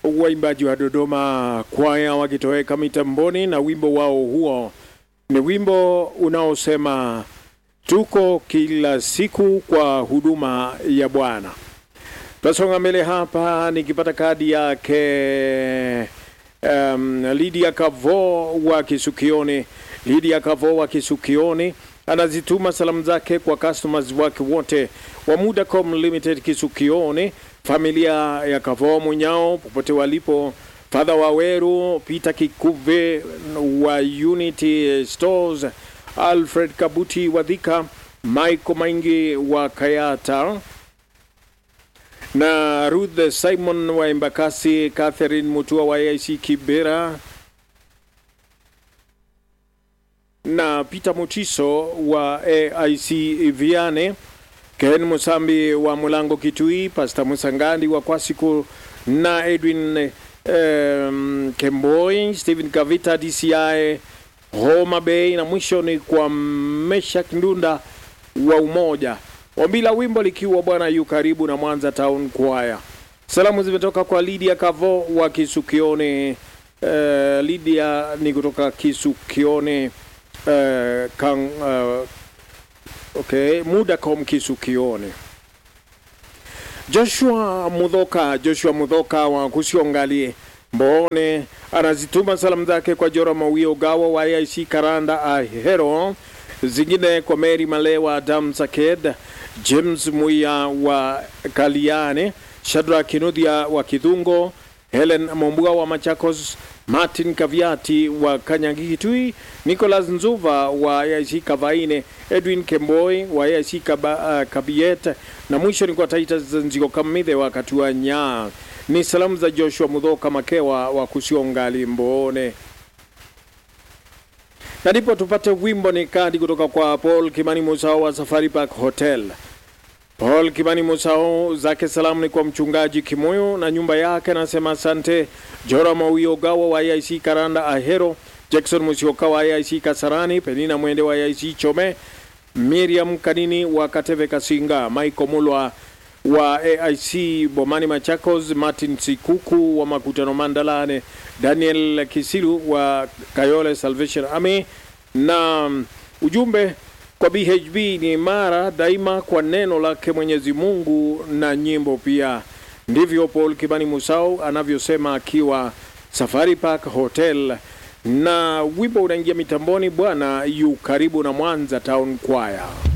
waimbaji wa Dodoma kwaya wakitoweka mitamboni na wimbo wao huo ni wimbo unaosema tuko kila siku kwa huduma ya Bwana. Tasonga mbele hapa nikipata kadi yake um, Lydia Kavo wa Kisukioni. Lydia Kavo wa Kisukioni anazituma salamu zake kwa customers wake wote wa Mudacom Limited Kisukioni, familia ya Kavo Munyao popote walipo, Father Waweru, Peter Kikuve wa Unity Stores, Alfred Kabuti wa Dhika, Michael Maingi wa Kayata na Ruth Simon wa Embakasi, Catherine Mutua wa AIC Kibera na Peter Mutiso wa AIC Viane, Ken Musambi wa Mulango Kitui, Pastor Musangandi wa Kwasiku na Edwin um, Kemboi, Stephen Kavita DCI Homa Bay, na mwisho ni kwa Meshak Ndunda wa Umoja. Ombi la wimbo likiwa Bwana yu karibu na Mwanza Town Choir. Salamu zimetoka kwa Lydia Kavo wa Kisukione. Uh, Lydia ni kutoka Kisukione uh, kan, uh, okay, Mudacom Kisukione. Joshua Mudhoka, Joshua Mudhoka wa Kusiongali Mbone anazituma salamu zake kwa Jora Mawio Gawa wa AIC Karanda Ahero, zingine kwa Mary Malewa, Adam Saked, James Muya wa Kaliane, Shadrack Kinuthia wa Kidhungo, Helen Mombua wa Machakos, Martin Kaviati wa Kanyagitui, Nicholas Nzuva wa AIC Kavaine, Edwin Kemboi wa AIC Kaba, uh, Kabiet na mwisho ni kwa Titus Nziko Kamithe wa Katua Nyaa. Ni salamu za Joshua Mudhoka Makewa wa Kusiongali Mbone na ndipo tupate wimbo ni kadi kutoka kwa Paul Kimani Musao wa Safari Park Hotel. Paul Kimani Musao zake salamu ni kwa mchungaji Kimoyo na nyumba yake, anasema asante. Jora Mawio Gawa wa IIC Karanda Ahero, Jackson Musioka wa IIC Kasarani, Penina Mwende wa IIC Chome, Miriam Kanini wa Kateve Kasinga, Michael Mulwa wa AIC Bomani Machakos, Martin Sikuku wa Makutano Mandalane, Daniel Kisilu wa Kayole Salvation Army na ujumbe kwa BHB ni imara daima kwa neno lake Mwenyezi Mungu na nyimbo pia. Ndivyo Paul Kibani Musau anavyosema akiwa Safari Park Hotel, na wimbo unaingia mitamboni, Bwana yu karibu na Mwanza Town Choir.